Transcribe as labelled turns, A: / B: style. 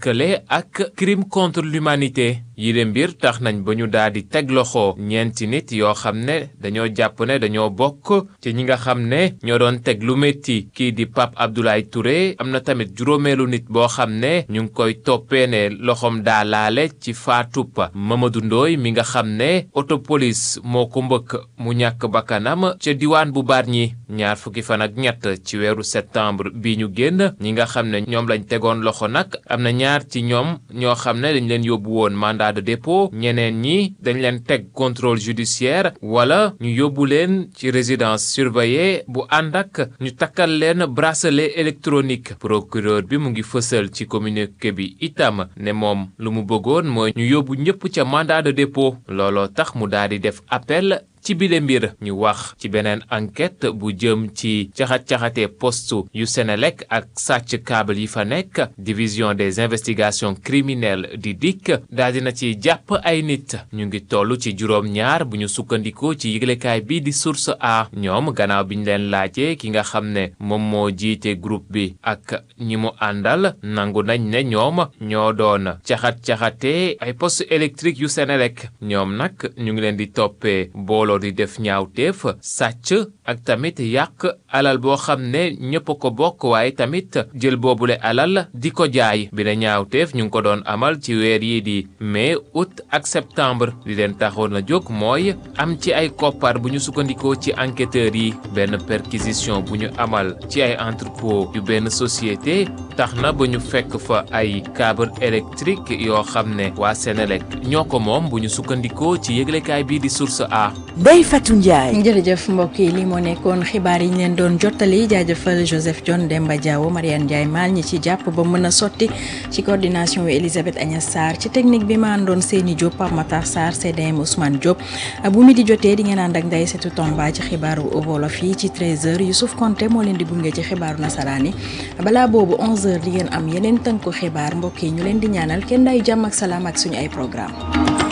A: lëkkale ak crime contre l'humanité yi de mbir tax nañ ba ñu daal di teg loxo ñeenti nit yoo xam ne dañoo jàpp ne dañoo bokk ci ñi nga xam ne ñoo doon teg lu métti kii di Pape Abdoulaye Touré am na tamit juróomeelu nit boo xam ne ñu ngi koy toppee ne loxoom daa laale ci faatub Mamadou Ndoye mi nga xam ne autopolis moo ko mbëkk mu ñàkk bakkanam ca diwaan bu Bargny ñaar fukki fan ak ñett ci weeru septembre bi ñu génn ñi nga xam ne ñoom lañ tegoon loxo nag am na ñaar ci ñoom ñoo xam ne dañ leen yóbbu woon mandat de dépôt ñeneen ñi dañ leen teg contrôle judiciaire wala ñu yóbbu leen ci résidence surveillée bu ànd ak ñu takkal leen bracelet électronique procureur bi mu ngi fësal ci communiqué bi itam ne moom lu mu bëggoon mooy ñu yóbbu ñëpp ca mandat de dépôt looloo tax mu daal di def appel ci bile mbir ñu wax ci beneen enquête bu jëm ci caxat-caxate poste yu Senelec ak sàcc câble yi fa nekk division des investigations criminelles di DIC daal dina ci jàpp ay nit ñu ngi toll ci juróom-ñaar bu ñu sukkandikoo ci yëglekaay bi di source a ñoom gannaaw bi ñu leen laajee ki nga xam ne moom moo jiite groupe bi ak ñi mu àndal nangu nañ ne ñoom ñoo doon caxat-caxate ay poste électrique yu Senelec ñoom nag ñu ngi leen di toppee booloo di def ñaawteef sàcc ak tamit yàq alal boo xam ne ñëpp ko bokk waaye tamit jël boobule alal di ko jaay bi la ñaawteef ñu ngi ko doon amal ci weer yi di mai août ak septembre li leen taxoon na jóg mooy am ci ay koppar bu ñu sukkandikoo ci enquêteurs yi benn perquisition bu ñu amal ci ay entrepôt yu benn société tax na ba ñu fekk fa ay câble électrique yoo xam ne waa Senelec ñoo ko moom bu ñu sukkandikoo ci yëglekaay bii di source a
B: Ndeye Fatou Ndiaye.
C: jërëjëf mbokk yi lii moo nekkoon xibaar yi ñu leen doon jottali jaajëfal Joseph John Demba Diawo Mariane Ndiaye Mal ñi ci jàpp ba mën a sotti ci coordination wi Elisabeth Agnès Sarr ci technique bi ma àndoon Seyni Diop Pape Matar Sarr CDM Ousmane Diop bu mi di jotee di ngeen ànd ak Ndeye Setou Tomba ci xibaaru wolof yi ci 13h Youssouf Konté moo leen di gunge ci xibaaru nasaraan yi balaa boobu 11h di ngeen am yeneen tënku xibaar mbokk yi ñu leen di ñaanal kenn day jàmm ak salaam ak suñu ay programme